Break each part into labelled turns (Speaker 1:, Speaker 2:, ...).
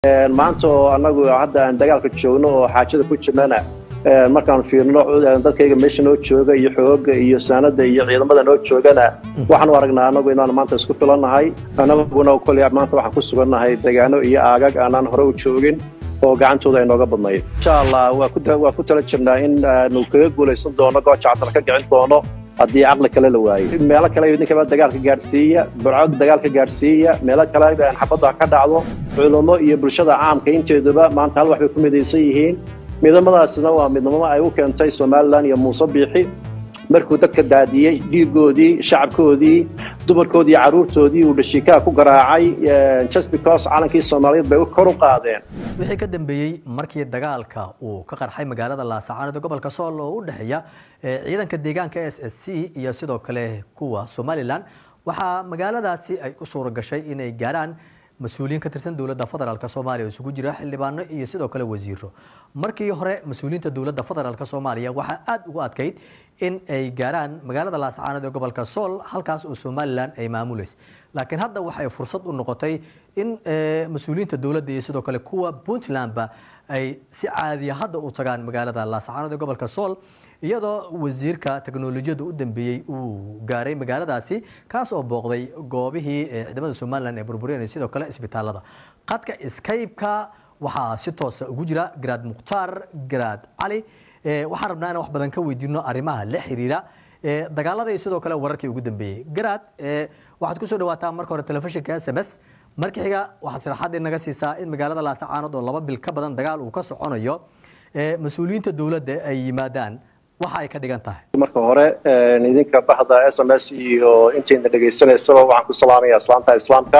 Speaker 1: maanta oo annagu hadda aan dagaalka joogno oo xaajada ku jirnana markaan fiirno dadkayga meesha noo jooga iyo xooga iyo saanada iyo ciidamada noo joogana waxaan u aragnaa annagu inaan maanta isku filannahay annaguna koley maanta waxaan ku sugannahay degaano iyo aagag aanaan hore u joogin oo gacantooda ay nooga badnayd insha allah waa ku tala jirnaa in aanu kaga guulaysan doono gooja cadal ka kicin doono haddii caqli kale la waayo meelo kale idinkaba dagaalka gaadhsiiya burco dagaalka gaadhsiiya meelo kale xabadda ka dhacdo culummo iyo bulshada caamka inteeduba maanta hal wax bay ku midaysan yihiin midamadaasna waa midnimo ay u keentay somalilan iyo muuse biixi markuu dadka daadiyey dhiigoodii shacabkoodii dumarkoodii iyo carruurtoodii uu dhashiikaha ku garaacay just because calankii soomaaliyeed bay kor u qaadeen
Speaker 2: wixii ka dambeeyey markii dagaalka uu ka qarxay magaalada laasacaanood ee gobolka sool oo u dhexeeya ciidanka deegaanka s s c iyo sidoo kale kuwa somalilan waxaa magaaladaasi ay u suura gashay inay gaaraan mas-uuliyiin ka tirsan dowladda federaalk soomaaliya oo isugu jira xildhibaano iyo sidoo kale wasiiro markii hore mas-uuliyiinta dowladda federaalk soomaaliya waxaa aada ugu adkayd in ay gaaraan magaalada laascaanood ee gobolka sool halkaas oo somalilan ay maamulaysa laakiin hadda waxay fursad u noqotay in mas-uuliyiinta dowladda iyo sidoo kale kuwa puntlandba ay si caadiya hadda u tagaan magaalada laascaanood ee gobolka sool iyadoo wasiirka teknolojiyadda u dambeeyey uu gaaray magaaladaasi kaas oo booqday goobihii ciidamada somalilan ee burburiyeen iyo sidoo kale isbitaalada qadka skype-ka waxaa si toosa ugu jira garaad mukhtaar garaad cali waxaan rabnaa inaan wax badan ka weydiino arrimaha la xiriira dagaalada iyo sidoo kale wararkii ugu dambeeyey garaad waxaad kusoo dhawaataa marka hore telefishinka s m s marka xiga waxaad sharaxaad inaga siisaa in magaalada laasacaanood oo laba bil ka badan dagaal uu ka soconayo mas-uuliyiinta dowladda ay yimaadaan waxa ay ka dhigan tahay
Speaker 1: marka hore idinka bahda s m s iyo intayna dhegaystanaysaba waxaan ku salaamayaa islaanta islaamka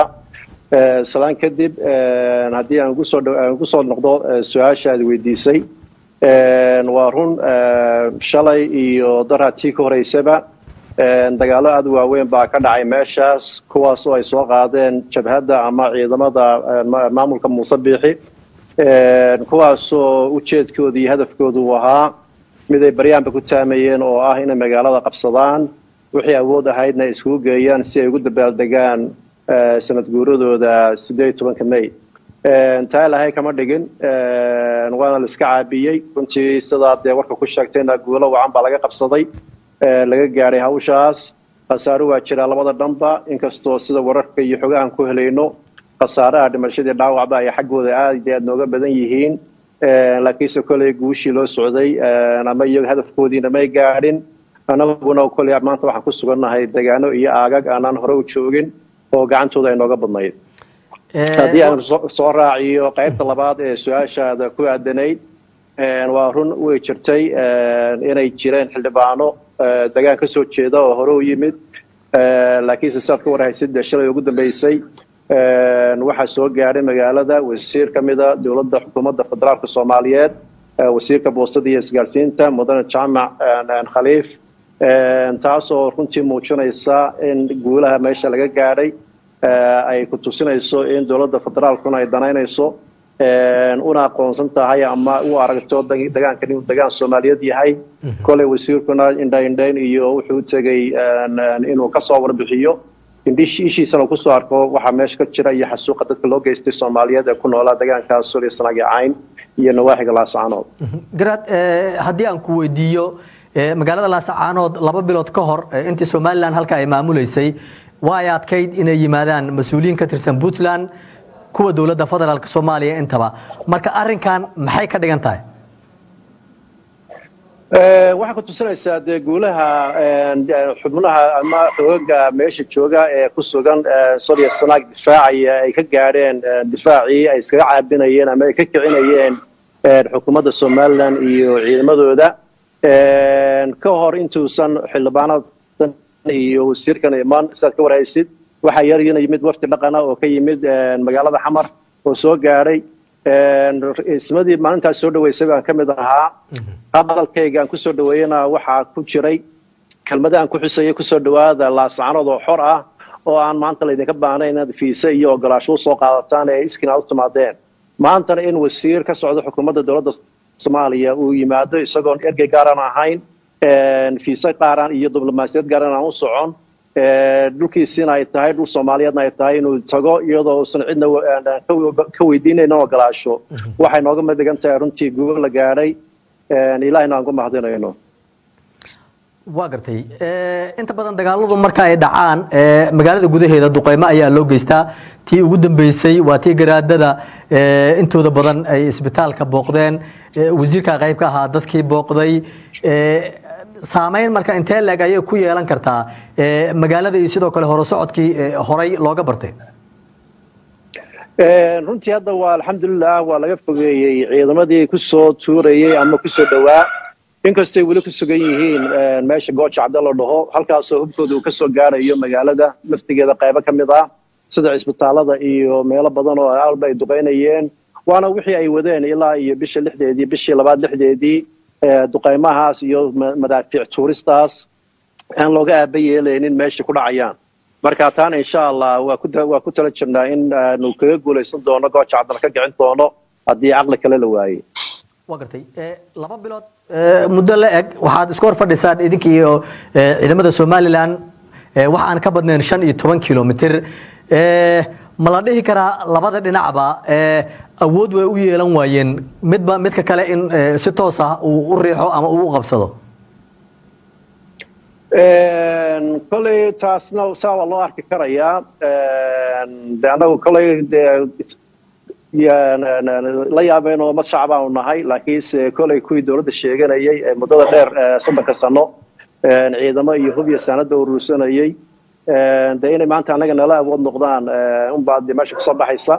Speaker 1: salaan kadib haddii aan ugusoo ugu soo noqdo su-aasha aad weydiisay waa run shalay iyo daraatii ka horeysaba dagaallo aada u waaweyn baa ka dhacay meeshaas kuwaas oo ay soo qaadeen jabhadda ama ciidamada maamulka muuse biixi kuwaasoo ujeedkooda iyo hadafkooda uu ahaa mid ay baryaanba ku taamayeen oo ah inay magaalada qabsadaan wixii awood ahaydna ay iskugu geeyaan si ay ugu dabaaldegaan sanad guuradooda siddeed iyo tobanka may taa ilahay kama dhigin waana la iska caabiyey runtii sidaa dee warka ku sheegtayna guulo wacan baa laga qabsaday laga gaadhay hawshaas khasaaro waa jiraa labada dhanba inkastoo sida wararka iyo xogahan ku helayno khasaaraha dhimashadii dhaawacba ay xaggooda aad iyo aad nooga badan yihiin laakiinse koley guushii loo socday ama iyaga hadafkoodiina may gaadhin annaguna koley maanta waxaan ku sugannahay degaano iyo aagag aanaan hore u joogin oo gacantooda ay nooga badnayd haddii aan soo raaciyo qaybta labaad ee su-aashaada ku aadanayd waa run way jirtay inay jireen xildhibaano degaan ka soo jeeda oo hore u yimid laakiinse saad ka warhaysid dee shalay ugu dambeysay waxaa soo gaadhay magaalada wasiir ka mida dowladda xukuumadda federaalka soomaaliyeed wasiirka boostada iyo isgaarsiinta mudane jaamac khaliif taasoo runtii muujinaysa in guulaha meesha laga gaadhay ay ku tusinayso in dowladda federaalkuna ay danaynayso una aqoonsan tahay ama u aragto degaankan inuu degaan soomaaliyeed yahay koley wasiirkuna indhaindhayn iyo wuxuu u tegey inuu kasoo warbixiyo ishiisana uu kusoo arko waxaa meesha ka jira iyo xasuuqa dadka loo geystay soomaaliyeed ee ku noolaa degaanka suuriya sanaagi cayn iyo nawaaxiga laasacaanood
Speaker 2: garaad haddii aan ku weydiiyo magaalada laasacaanood laba bilood ka hor intii somalilan halka ay maamuleysay waa ay adkayd inay yimaadaan mas-uuliyiin ka tirsan puntland kuwa dowladda federaalk soomaaliya intaba marka arrinkan maxay ka dhigan tahay
Speaker 1: waxay ku tusinaysaa dee guulaha xubnaha ama xoogaga meesha jooga ee ku sugan soriya sanaag difaacaya ay ka gaadheen difaacii ay iskaga caabinayeen ama ay ka kicinayeen xukuumadda somalilan iyo ciidamadooda ka hor intuusan xildhibaanadan iyo wasiirkan iman sidaad ka warhaysid waxaa yarina yimid wafdi dhaqana oo ka yimid magaalada xamar oo soo gaadhay ismadii maalintaas soo dhaweysay baan ka mid ahaa hadalkayga aan kusoo dhaweeyena waxaa ku jiray kelmada aan ku xusayay kusoo dhawaada laasacanood oo xor ah oo aan maanta laydinka baahnayn inaad fiise iyo ogolaasho usoo qaadataan ee iskina u timaadeen maantana in wasiir ka socda xukuumadda dowladda soomaaliya uu yimaado isagoon ergey gaaran ahayn fiise qaaran iyo diblomaasiyad gaaran aan u socon dhulkiisiina ay tahay dhul soomaaliyeedna ay tahay inuu tago iyadoo uusan cidna ka weydiinayn ogolaasho waxay nooga madigan tahay runtii gubo la gaadhay ilahina aan ku mahadinayno
Speaker 2: waa gartay inta badan dagaaladu marka ay dhacaan magaalada gudaheeda duqeymo ayaa loo geystaa tii ugu dambeysay waa tii garaadada intooda badan ay isbitaalka booqdeen wasiirka qayb ka ahaa dadkii booqday saameyn marka intee leeg ayay ku yeelan kartaa magaalada iyo sidoo kale hore socodkii horay looga bartay
Speaker 1: runtii hadda waa alxamdulilah waa laga fogeeyey ciidamadii kusoo tuurayey ama kusoo dhowaa inkastay weli ku sugan yihiin meesha gooja cadde la dhaho halkaasoo hubkooda uu kasoo gaarayo magaalada laftigeeda qaybo ka mid ah sida cisbitaalada iyo meelo badan oo alba ay duqaynayeen waana wixii ay wadeen ilaa iyo bisha lixdeedii bishii labaad lixdeedii duqaymahaas iyo madaafiic tuuristaas aan looga aaba yeelaynin meesha ku dhacayaan marka taana insha allah waa ku tala jirnaa in aanu kaga guulaysan doono gooja caddana ka kicin doono haddii caqli kale la waayey
Speaker 2: waa gartay laba bilood muddo la eg waxaad isku hor fadhisaan idinka iyo ciidamada somalilan wax aan ka badnayn shan iyo toban kilomitr ma la dhihi karaa labada dhinacba awood way u yeelan waayeen midba midka kale in si toos ah uu u riixo ama uu u qabsado
Speaker 1: koley taasna saa waa loo arki karayaa de annagu koley la yaabeen oo mad shacbaanu nahay laakiinse koley kuwii dowladda sheeganayay ee muddada dheer soddonka sano ciidamo iyo hub iyo saanada urursanayay de inay maanta annaga nala awood noqdaan unbaa de meesha kusoo baxaysa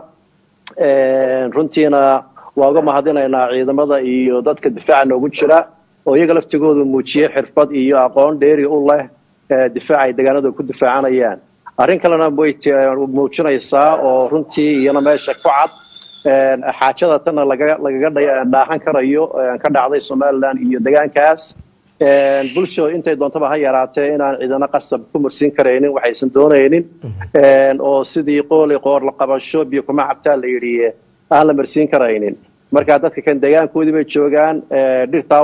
Speaker 1: runtiina waa uga mahadinaynaa ciidamada iyo dadka difaaca noogu jira oo iyaga laftigoodu muujiyey xirfad iyo aqoon dheeri u leh difaaca ay deegaanada ku difaacanayaan arrin kalena way muujinaysaa oo runtii iyana meesha ku cad xaajada tanna lagaga dhaahan karayo ka dhacday somalilan iyo deegaankaas bulsho intay doontaba ha yaraatee inaan ciidano qasab ku mursiin karaynin waxaysan doonaynin oo sidii qooli qoor la qabasho biyo kuma cabtaa la yidhi aan la marsiin karaynin marka dadka kan deegaankoodii bay joogaan dhirtaa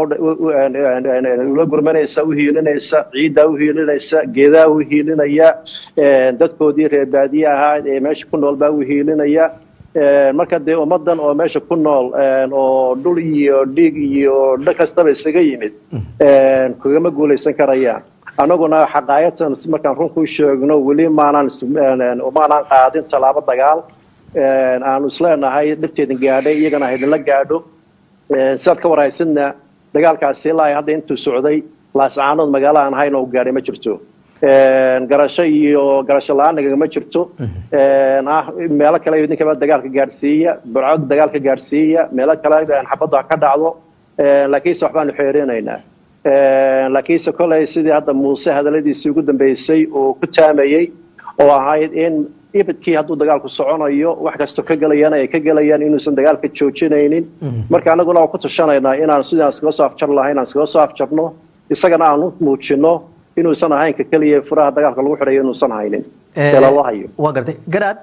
Speaker 1: ula gurmanaysa u hiilinaysa ciiddaa u hiilinaysa geedaa u hiilinaya dadkoodii reer baadiye ahaa ee meesha ku nool baa u hiilinaya marka dee ummadan oo meesha ku nool oo dhul iyo dhiig iyo dha kastaba isaga yimid kagama guulaysan karayaan annaguna xaqaayatan markaan run ku sheegno weli maanaan maanaan qaadin tallaabo dagaal aanu isleenahay dhibteedin gaadhay iyagana haydinla gaadho sidaad ka warhaysidna dagaalkaasi ilaa hadda intuu socday laascaanood magaalo aan hayn oo gaadhay ma jirto garasho iyo garasho la-aan nagagama jirto ah meelo kale idinkaba dagaalka gaadhsiiya burcod dagaalka gaadhsiiya meelo kale xabadda ka dhacdo laakiinse waxbaanu xeerinaynaa laakiinse koley sidii hadda muuse hadalladiisii ugu dambeysay oo ku taamayey oo ahayd in ibidkii hadduu dagaalku soconayo wax kastoo ka gelayana ay ka gelayaan inuusan dagaalka joojinaynin marka annaguna waan ku tushanaynaa inaan sidaan iskaga soo afjar lahay inaan iskaga soo afjarno isagana aan u muujino inuusan ahaynka keliya furaha dagaalka lagu xidhayo inuusan haynin lala hayo
Speaker 2: waa gartay garaad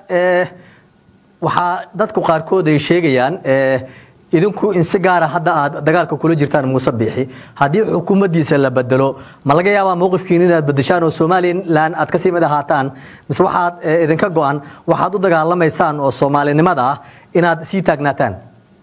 Speaker 2: waxaa dadku qaarkood ay sheegayaan idinku in si gaara hadda aad dagaalka kula jirtaan muuse biixi haddii xukuumaddiisa la bedelo ma laga yaabaa mowqifkiin inaad bedeshaan oo somalilan aad kasii mid ahaataan mise waxaad idinka go-an waxaad u dagaalamaysaan oo soomaalinimada ah inaad sii taagnaataan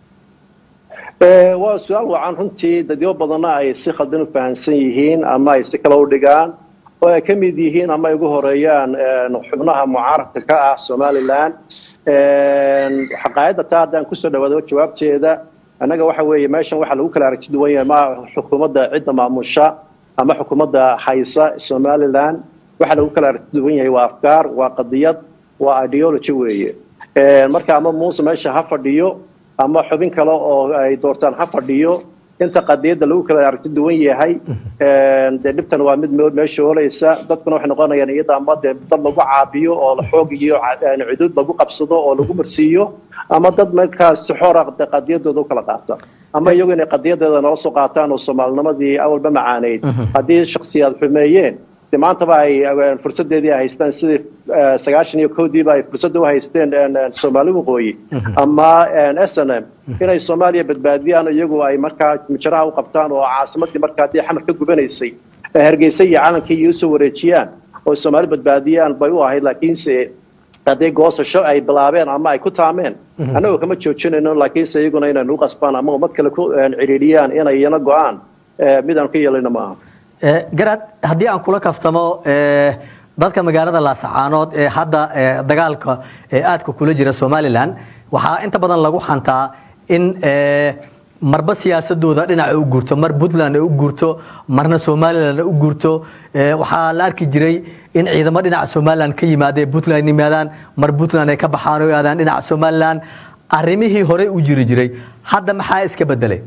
Speaker 1: waa su-aal wacan runtii dadyo badanna ay si khaldan u fahamsan yihiin ama ay si kale u dhigaan oo ay ka mid yihiin ama ay ugu horeeyaan xubnaha mucaaradka ka ah somalilan xaqaayadda taa haddaan kusoo dhawaado jawaabteeda annaga waxa weeye meeshan waxaa lagu kala aragti duwan yahay ma xukuumadda cidda maamusha ama xukuumadda haysa somalilan waxaa lagu kala aragti duwan yahay waa afkaar waa qadiyad waa ideology weeye marka ama muuse meesha ha fadhiyo ama xubin kale oo ay doortaan ha fadhiyo inta qadiyadda lagu kala aragti duwan yahay dee dhibtan waa mid meesha oolaysa dadkuna waxay noqonayaan iyada ama dee dad lagu caabiyo oo xoog iyo cuduud lagu qabsado oo lagu marsiiyo ama dad markaas si xoora qadiyadooda u kala qaata ama iyagu inay qadiyadeeda nala soo qaataan oo soomaalinimadii awalba macaaneyd haddii shaksiyaad xumeeyeen de maantaba ay fursadeedii ay haystaan sidii sagaashan iyo kowdiiba ay fursadda u haysteen soomaali waqooyi ama s n m inay soomaaliya badbaadiyaan iyagu ay markaa mijaraha u qabtaan oo caasimadii markaa haddii xamar ka gubanaysay hargeysa iyo calankii iyo usoo wareejiyaan oo soomaali badbaadiyaan bay u ahayd laakiinse haddii goosasho ay bilaabeen ama ay ku taameen annagoo kama joojinayno laakiinse iyaguna inaynu u qasbaan ama ummad kale ku cidhiidhiyaan inay iyana go-aan midaan ka yeelayno ma aha
Speaker 2: garaad haddii aan kula kaftamo dadka magaalada laasacaanood ee hadda dagaalka aadka kula jira somalilan waxaa inta badan lagu xantaa in marba siyaasadooda dhinaca u guurto mar puntland ay u guurto marna somalilan u guurto waxaa la arki jiray in ciidamo dhinaca somalilan ka yimaada puntland yimaadaan mar puntland ay ka baxaan oo aadaan dhinaca somalilan arrimihii horey u jiri jiray hadda maxaa iska bedelay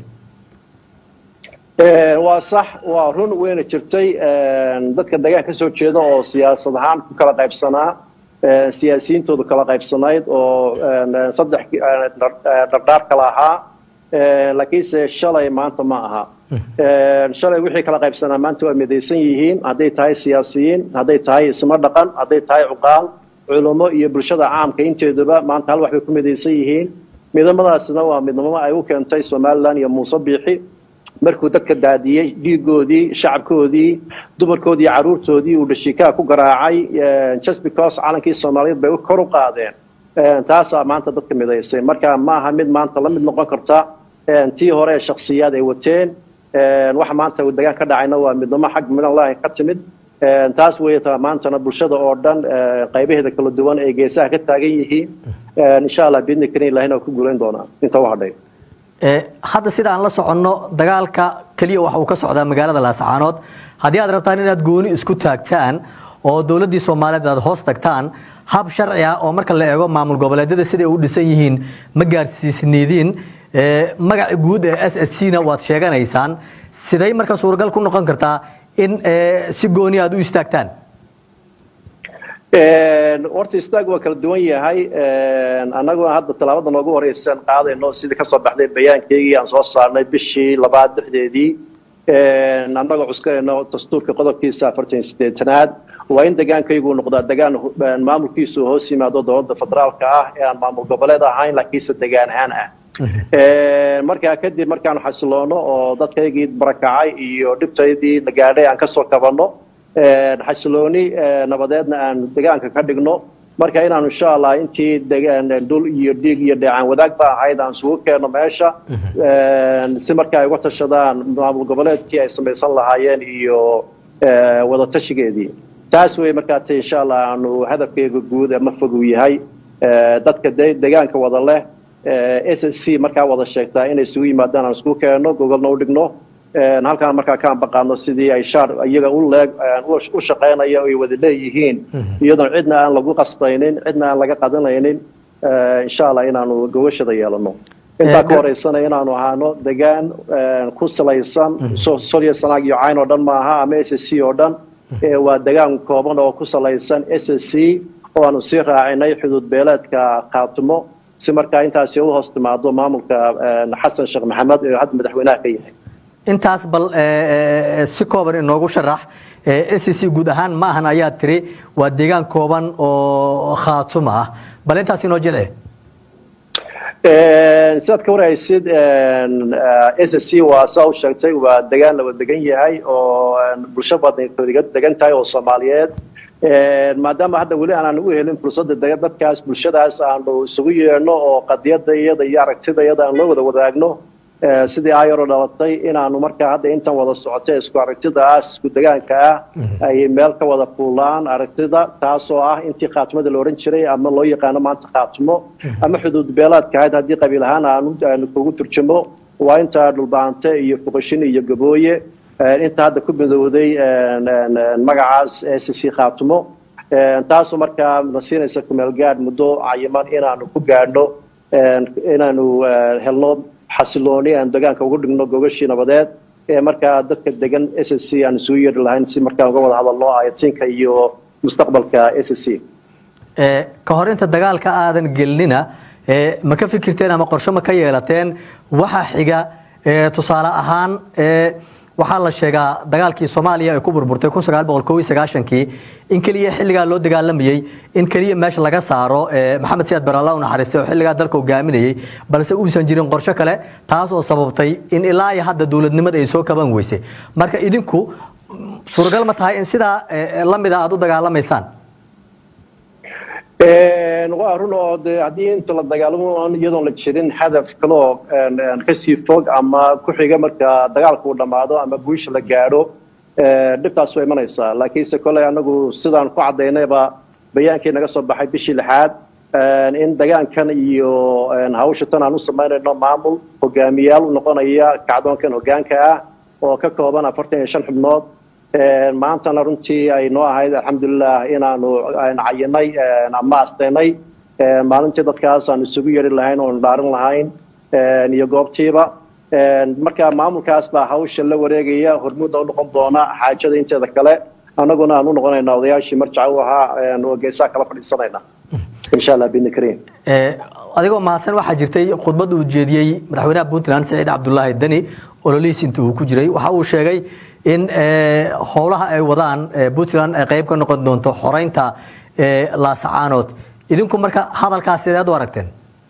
Speaker 1: waa sax waa run weyna jirtay dadka degaan ka soo jeeda oo siyaasad ahaan ku kala qaybsanaa siyaasiyiintoodu kala qaybsanayd oo saddex dhardhaar kala ahaa laakiinse shalay maanta ma aha shalay wixii kala qaybsanaa maanta waa midaysan yihiin hadday tahay siyaasiyiin hadday tahay isma dhaqan hadday tahay cuqaal culummo iyo bulshada caamka inteeduba maanta hal wax bay ku midaysan yihiin midamadaasna waa midnamo ay u keentay somalilan iyo muuse biixi markuu dadka daadiyey dhiigoodii shacabkoodii dumarkoodii caruurtoodii uu dhashiikaha ku garaacay just because calankii soomaaliyeed bay kor u qaadeen taasaa maanta dadka midaysay marka ma aha mid maanta la mid noqon karta tii hore ee shaksiyaad ay wateen waxa maanta degaan ka dhacayna waa midnimo xag midnlahi ka timid taas weeyata maantana bulshada oo dhan qaybaheeda kala duwan ay geesaha ka taagan yihiin insha allah biidni karin ilahina ku guulayn doonaa inta u hadhay
Speaker 2: hadda sida aan la soconno dagaalka keliya waxa uu ka socdaa magaalada laasacaanood haddii aad rabtaan inaad gooni isku taagtaan oo dowladdii soomaaliyeed aad hoos tagtaan hab sharci ah oo marka la eego maamul goboleedyada siday u dhisan yihiin ma gaarsiisniidiin magaca guud ee s s c na waad sheeganaysaan siday marka suuragal ku noqon kartaa in si gooni aad u istaagtaan
Speaker 1: horta istaag waa kala duwan yahay annaguna hadda tallaabada noogu horeysan qaadayno sidii kasoo baxday bayaankeygii aan soo saarnay bishii labaad dhexdeedii annagoo cuskanayno dastuurka qodobkiisa afartan sideetanaad waa in degaankaygu noqdaa degaan maamulkiisu hoos yimaado dowladda federaalka ah ee aan maamul goboleed ahayn laakiinse degaan ahaan ah markaa kadib markaanu xasiloono oo dadkaygii barakacay iyo dhibtaydii la gaadhay aan kasoo kabanno xasilooni nabadeedna aan degaanka ka dhigno marka inaanu insha allah intii dhul iyo dhiig iyo dheecaan wadaag ba ahayd aan isugu keenno meesha si marka ay uga tashadaan maamul goboleedkii ay samaysan lahaayeen iyo wadatashigeedii taas wey markaa ta insha allah aanu hadafkeyga guud ma fogu yahay dadka degaanka wada leh s s c markaa wada sheegtaa inay isugu yimaadaan aan isugu keenno gogolna u dhigno halkaan markaa ka ambaqaadno sidii ay shaar iyaga u leeg u shaqaynaya ay wada leeyihiin iyadoon cidna aan lagu qasbaynin cidna aan laga qadanaynin insha allah inaanu gogashada yeelano intaa ka horeysana inaanu ahaano degaan ku salaysan solya sanaag iyo cayn oo dhan maaha ama s s c oo dhan waa degaan kooban oo ku salaysan s s c oo aanu sii raacinay xuduud beeleedka khaatimo si markaa intaasi u hoos timaado maamulka xasan sheekh maxamed ee hadda madaxweynaha ka yahay
Speaker 2: intaas bal si kooban inoogu sharax s c guud ahaan ma ahan ayaa tiri waa deegaan kooban oo khaatuma ah bal intaas inoo jilci
Speaker 1: sidaad ka warhaysid s c waa saa u sheegtay waa degaan laba degan yahay oo bulsho badan degan tahay oo soomaaliyeed maadaama hadda weli aanan u helin fursadda dadkaas bulshadaas aanu isugu yeedhno oo qadiyadda iyada iyo aragtida iyada aan loo wada wadaagno sidii ayaro dhalatay inaanu markaa hadda intan wada socotay isku aragtida ah isku degaanka ah ay meel ka wada fuulaan aragtida taasoo ah intii khaatimada la odhan jiray ama loo yaqaano maanta khaatimo ama xuduud beelaadka ahayd haddii qabiil ahaan aanu kugu turjumo waa intaa dhulbaante iyo fuqashin iyo gabooye inta hadda ku midowday magacaas s c khaatimo taasoo markaa na siinaysa kumeel gaadh muddo cayiman inaanu ku gaadhno inaanu helno xasilooni aan degaanka ugu dhigno gogashii nabadeed ee markaa dadka degan s s c aan isugu yeedhi lahayn si markaa uga wada hadalno ayatinka iyo mustaqbalka s s c
Speaker 2: ka hor inta dagaalka aadan gelinina ma ka fikirteen ama qorshe ma ka yeelateen waxa xiga tusaale ahaan waxaa la sheegaa dagaalkii soomaaliya ay ku burburtay kii in keliya xilligaa loo dagaalamayey in keliya meesha laga saaro maxamed siyaad baralla u naxariistay oo xilligaa dalka hogaaminayey balse uusan jirin qorshe kale taas oo sababtay in ilaa iyo hadda dowladnimada ay soo kaban weysay marka idinku suuragal ma tahay in sidaa lamida aada u dagaalamaysaan
Speaker 1: waa run oo de haddii inta la dagaalamo on iyadoon la jirin hadaf kaloo kasii fog ama ku xiga marka dagaalka uu dhammaado ama guusha la gaadho dhibtaas way imanaysaa laakiinse kolley anagu sidaan ku caddaynayba bayaankii naga soo baxay bishii lixaad in dagaankan iyo hawsha tan aan u samaynayno maamul hogaamiyaal u noqonaya kacdoonkan hogaanka ah oo ka kooban afartan iyo shan xubnood maantana runtii ay noo ahayd alxamdulilah inaanu cayinay ama astaynay maalintii dadkaas aan isugu yeeri lahayn oonu dhaarin lahayn iyo goobtiiba marka maamulkaas baa hawsha la wareegaya hormuudda u noqon doona xaajada inteeda kale annaguna aan u noqonayna odayaashii marjaca u ahaa oo geesaha kala fadhiisanayna insha allah bidni kariim
Speaker 2: adigoo mahadsan waxaa jirtay khudbad uu jeediyey madaxweynaha puntland saciid cabdulaahi deni ololihiis inta uu ku jiray waxa uu sheegay in howlaha ay wadaan puntland ay qayb ka noqon doonto xoreynta laasacaanood idinku marka hadalkaas sideed u aragteen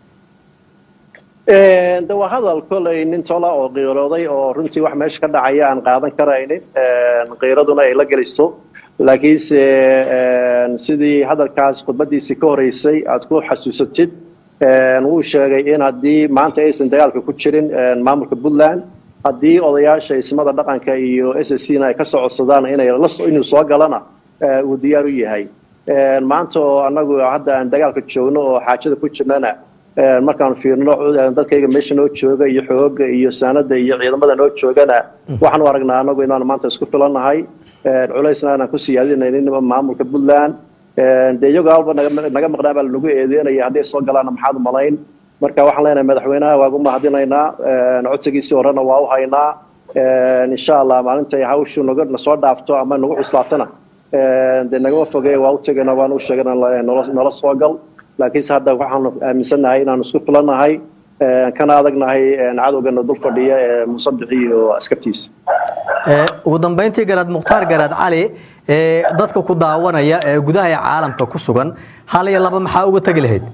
Speaker 1: de waa hadal koley nin tola oo qiirooday oo runtii wax meesha ka dhacaya aan qaadan karaynin qiiraduna ay la geliso laakiinse sidii hadalkaas khudbadiisii ka horeysay aad ku xasuusatid wuu sheegay in haddii maanta aysan dagaalka ku jirin maamulka puntland haddii odayaasha ismada dhaqanka iyo s s na ay ka soo codsadaan inuu soo galana uu diyaar u yahay maanta oo annagu hadda aan dagaalka joogno oo xaajada ku jirnana markaan fiirno dadkayga meesha noo jooga iyo xooga iyo saanada iyo ciidamada noo joogana waxaan u aragnaa anagu inaanu maanta isku filannahay culaysna aanaan ku siyaadinaynin maamulka puntland dee iyagoo alba naga maqnaa baa lanagu eedeynaya hadday soo galaana maxaad umalayn marka waxaan leenahay madaxweynaha waagu mahadinaynaa codsigiisii horena waa u haynaa insha allah maalinta ay hawshu naga nasoo dhaafto ama nagu cuslaatana dee nagama fogey waa u tegayna waan u sheegana nala soo gal laakiinse hadda waxaanu aaminsannahay inaanu isku filannahay kana adagnahay cadowgana dul fadhiya ee musabixi iyo askartiisa
Speaker 2: ugu dambeyntii garaad mukhtaar garaad cali dadka ku daawanaya ee gudaha ee caalamka ku sugan hal iyo laba maxaa uga tegi lahayd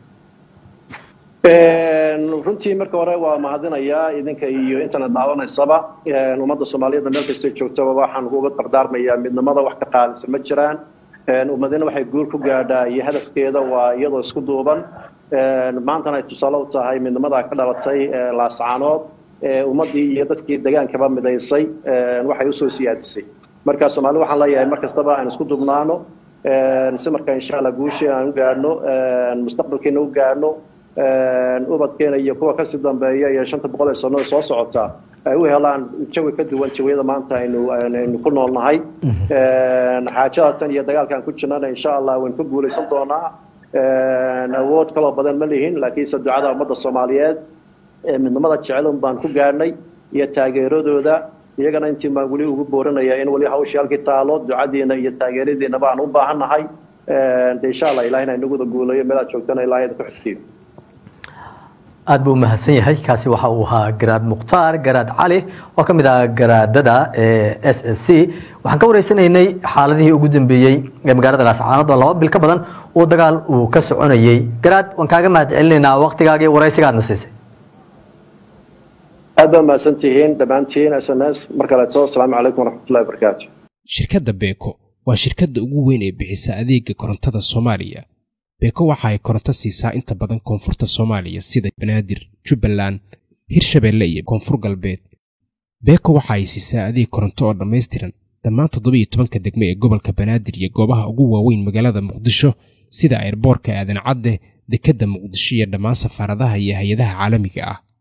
Speaker 1: runtii marka hore waa mahadinayaa idinka iyo intana daawanaysaba ummadda soomaaliyeed meel kastay joogtaba waxaan uga dardaarmayaa midnimada wax ka qaadisa ma jiraan ummadina waxay guul ku gaadhaa iyo hadafkeeda waa iyadoo isku duuban maantana ay tusaale u tahay midnimadaa ka dhalatay laascaanood ummaddii iyo dadkii degaankaba midaysay waxay usoo siyaadisay marka soomaalida waxaan leeyahay mar kastaba aan isku duubnaano si marka insha allah guushii aan u gaadhno mustaqbalkeena u gaadhno ubadkeena iyo kuwa kasii dambeeya iyo shanta boqol ee sano soo socota ay u helaan jawi ka duwan jawiyada maanta aynu aynu ku noolnahay xaajada tan iyo dagaalkaan ku jirnana insha allah waynu ku guulaysan doonaa awood kaloo badan ma lihin laakiinse ducada ummadda soomaaliyeed ee midnimada jecelun baan ku gaadhnay iyo taageeradooda iyagana intii baan weli ugu boorinaya in weli hawshii halkii taalo ducadiina iyo taageeradiina baan u baahannahay de insha allah ilahina inaguda guulayo meelaad joogtana ilahay ku xigtiyo
Speaker 2: aad buu umahadsan yahay kaasi waxa uu ahaa garaad mukhtaar garaad cali oo ka mid ah garaadada s s c waxaan ka wareysanaynay xaaladihii ugu dambeeyey ee magaalada laascaanood oo laba bil ka badan uu dagaal uu ka soconayey garaad waan kaaga mahad celinaynaa waktigaagii waraysigaadna siisay
Speaker 1: aad baa mahadsan tihiin dhammaantiin s n s mar kaleeto asalaamu calaykum waraxmatullahi wabarakaatu
Speaker 3: shirkadda beeko waa shirkadda ugu weyn ee bixisa adeega korontada soomaaliya beeko waxa ay koronto siisaa inta badan koonfurta soomaaliya sida banaadir jubbaland hirshabeelle iyo koonfur galbeed beeko waxa ay siisaa adeeg koronto oo dhammaystiran dhammaan toddobiiyo tobanka degme ee gobolka banaadir iyo goobaha ugu waaweyn magaalada muqdisho sida ayrboorka aadan cadde dekedda muqdisho iyo dhammaan safaaradaha iyo hay-adaha caalamiga ah